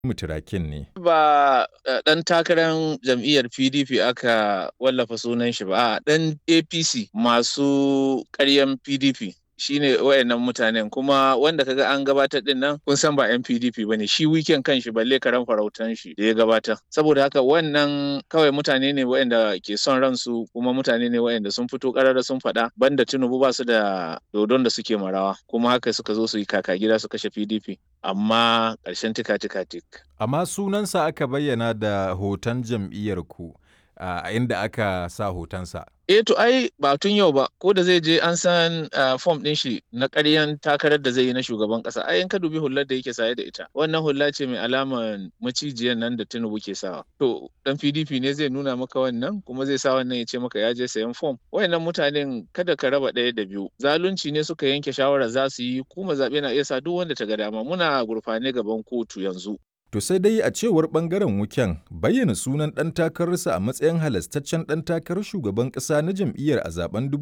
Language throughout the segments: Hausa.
Muturakin ne. Ba ɗan takarar jam'iyyar PDP aka wallafa sunan shi ba, a ɗan APC masu ƙaryan PDP. shine wayannan mutanen kuma wanda kaga an gabatar din nan kun san ba yan PDP bane shi weekend kan shi balle karan farautan shi da ya gabatar saboda haka wannan kawai mutane ne wayanda ke son ransu kuma mutane ne wayanda sun fito karara sun faɗa banda Tinubu ba su da dodon da suke marawa kuma haka suka zo su yi kaka gida su kashe PDP amma ƙarshen tika tika tik Amma sunansa aka bayyana da hoton jam'iyyar ku a inda aka sa hotonsa. Eh to ai ba tun yau ba ko da zai je an san fom ɗin shi na ƙaryan takarar da zai yi na shugaban ƙasa ai in ka dubi hullar da yake saye da ita wannan hulla ce mai alaman macijiyar nan da Tinubu ke sawa to dan PDP ne zai nuna maka wannan kuma zai sa wannan ya ce maka ya je sayan fom wayannan mutanen kada ka raba ɗaya da biyu zalunci ne suka yanke shawara za su yi kuma zaɓe na iya sa duk wanda ta ga dama muna gurfane gaban kotu yanzu To sai dai a cewar ɓangaren wuken bayyana sunan ɗan takararsa a matsayin halastaccen ɗan takarar shugaban ƙasa na jam'iyyar a zaben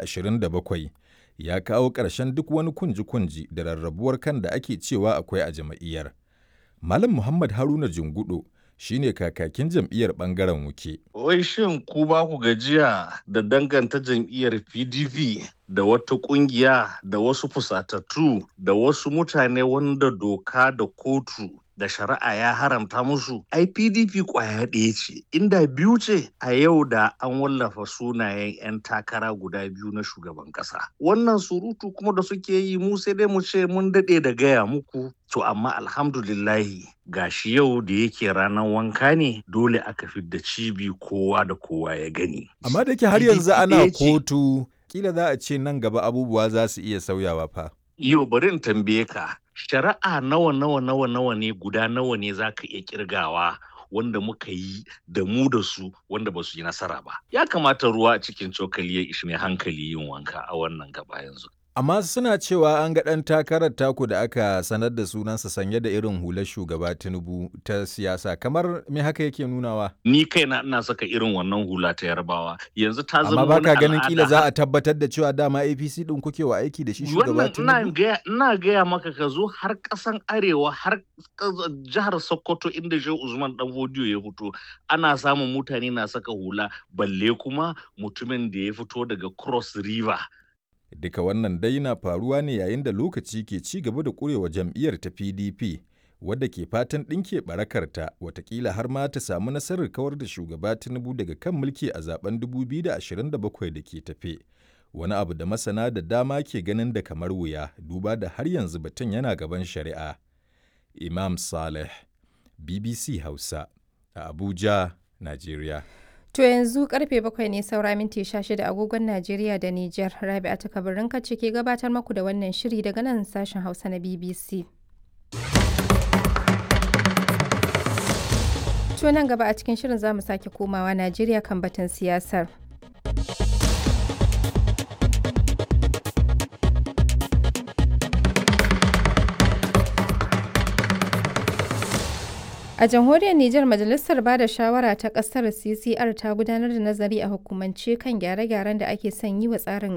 2027 ya kawo ƙarshen duk wani kunji-kunji da rarrabuwar kan da ake cewa akwai a jam'iyyar. Malam Muhammad Haruna Jungudo shi ne kakakin jam'iyyar ɓangaren wuke. Wai shin ku ba ku gajiya da danganta jam'iyyar PDP da wata ƙungiya da wasu fusatattu da wasu mutane wanda doka da kotu da shari'a ya haramta musu ai pdp kwaya ɗaya ce inda biyu ce a yau da an wallafa sunayen 'yan takara guda biyu na shugaban ƙasa wannan surutu kuma da suke yi mu sai dai mu ce mun daɗe da gaya muku to amma alhamdulillahi gashi yau da yake ranar wanka ne dole aka fidda cibi kowa da kowa ya gani Amma da ke har yanzu ana kotu kila za a ce nan gaba abubuwa za su iya sauyawa fa. Yau bari in tambaye ka shari'a nawa nawa nawa nawa ne guda nawa ne za ka iya kirgawa wanda muka yi da mu da su wanda ba su yi nasara ba ya kamata ruwa a cikin cokali ya ishi mai hankali yin wanka a wannan gaba yanzu Amma suna cewa an ga ɗan takarar taku da aka sanar da sunansa sanye da irin hular shugaba Tinubu ta siyasa kamar me haka yake nunawa? ni kaina ina saka irin wannan hula ta yarbawa yanzu ta zama Amma baka wani ganin kila al'ada. za a tabbatar da cewa dama APC ɗin kuke wa aiki da shi shugaba wannan ina Tinubu? gaya ina gaya maka ka zo har ƙasan arewa har ƙas- jihar sokoto inda shehu usman dan hodiyo ya fito ana samun mutane na saka hula balle kuma mutumin da ya fito daga cross river Duka wannan dai na faruwa ne yayin da lokaci ke ci gaba da ƙurewa jam'iyyar ta PDP wadda ke fatan ɗinke ɓarakarta watakila har ma ta samu nasarar kawar da shugaba Tinubu daga kan mulki a zaben 2027 da ke tafe. Wani abu da masana da dama ke ganin da kamar wuya duba da har yanzu batun yana gaban shari'a. Imam Saleh, BBC Hausa, a Abuja, Najeriya. To yanzu karfe bakwai ne saura minti 16 agogon Najeriya da Nijar. Rabi'a ta kabarin ce ke gabatar maku da wannan shiri daga nan sashen Hausa na BBC. To nan gaba a cikin shirin za mu sake komawa Najeriya kan batun siyasar. A jamhuriyar Nijar Majalisar Bada Shawara ta ƙasar CCR ta gudanar da nazari a hukumance kan gyare-gyaren da ake son yi wa tsarin